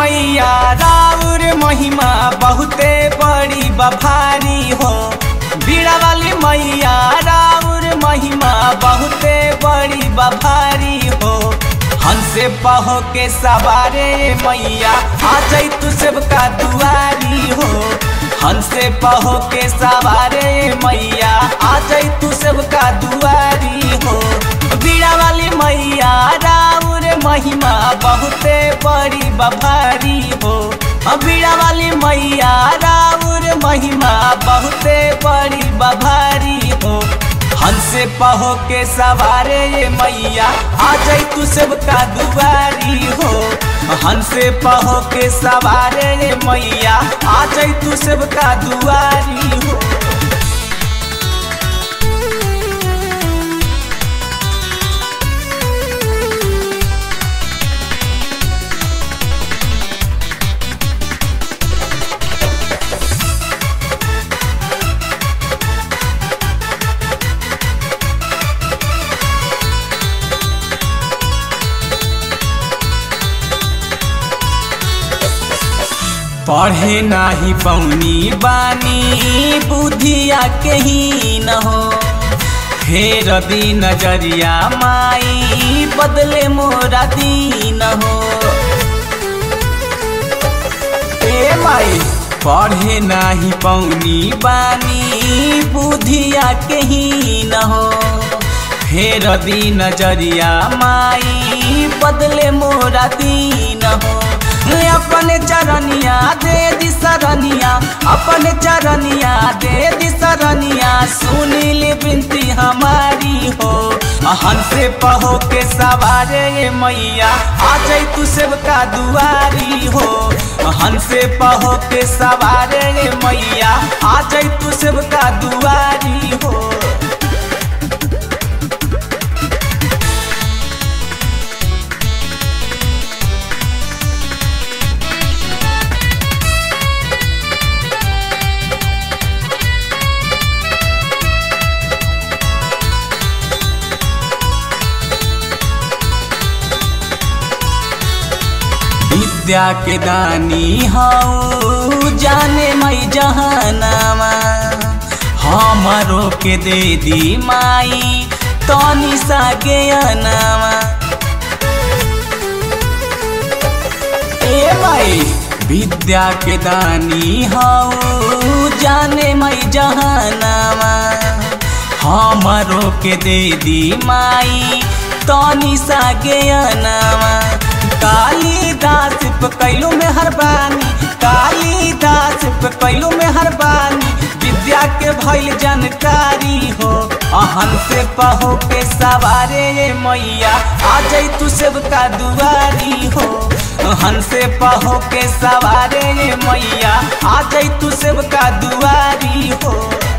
मैया राउर महिमा बहुते बड़ी बभारी हो बीड़ा वाली मैया राउर महिमा बहुते बड़ी बभारी हो हंसे पहो के सवारे मैया आ जाई तू सबका दुआरी हो हंसे पहो के सवारे मैया आ जाई तू सबका दुआरी हो बीड़ा वाली मैया राउर महिमा बहुते बड़ी बभारी हो बीड़ा वाली मैया राउर महिमा बहुते बड़ी बभारी हो हंसे पहो के सवारे ये मैया आ जाई तू सबका दुआरी हो हंसे पहो के सवारे ये मैया आ जाई तू सबका दुआरी हो पढ़े नाही पौनी बानी बुद्धिया के ही न हो फेर दी नजरिया माई बदले मोरा दीन हो ए माई पढ़े नाही पौनी बानी बुद्धिया के ही न हो फेर दी नजरिया माई बदले मोरा दीन हो अपने चरनिया दे दी सरनिया अपने चरनिया दे दी सरनिया सुनील बिनती हमारी हो हंसे पहो के सवारे मैया आ जाई तू सबका दुआरी हो हंसे पहो के सवारे मैया आ जाई तू सबका दुआरी हो विद्या के दानी हऊ जाने मई जहानामा हमारो के दे दी माई तनी सा ज्ञानामा ए माई विद्या के दानी हऊ जाने मई जहानामा हमारो के दे दी माई तनी सा ज्ञानामा कालीदास पे कैलो में हरबानी कालीदास पे कैलो में हरबानी विद्या के भइल जानकारी हो अहन से पहो के सवारे मैया आ जाई तू सबका दुआरी हो अहन से पहो के सवारे मैया आ जाई तू सबका दुआरी हो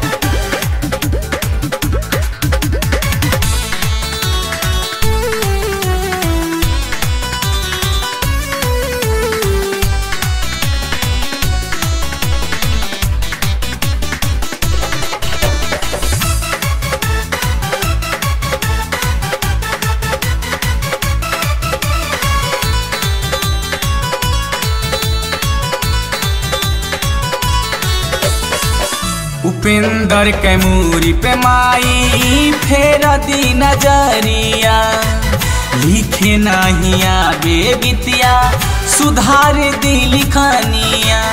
उपेंद्र के मूरी पे माई फेर दी नजरिया लिखे नहीं आबे बितिया सुधार दी लिखनिया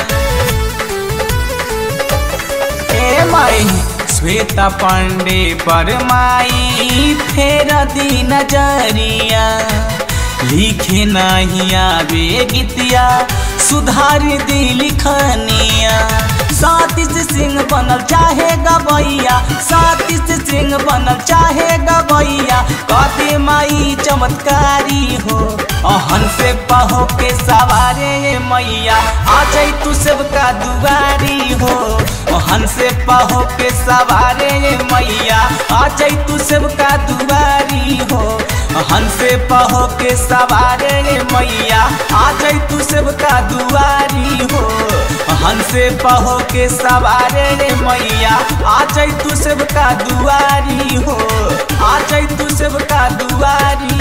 ए माई श्वेता पांडे पर माई फेर दी नजरिया लिखे नहीं आबे गीतिया सुधार दी लिखनिया सातिश सिंह बनल चाहे गबैया सातिश सिंह बनल चाहे गबैया कदे माई चमत्कारी हो अहन से पहो के सवारे मैया आ जाई तू सबका दुआरी हो अहन से पहो के सवारे मैया आ जाई तू सबका दुआरी हो हंसे पहो के सवारे मैया आ जाई तू सबका दुआरी हो हंसे पहो के सवारे मैया आ जाई तू सबका दुआरी हो आ जाई तू सबका दुआरी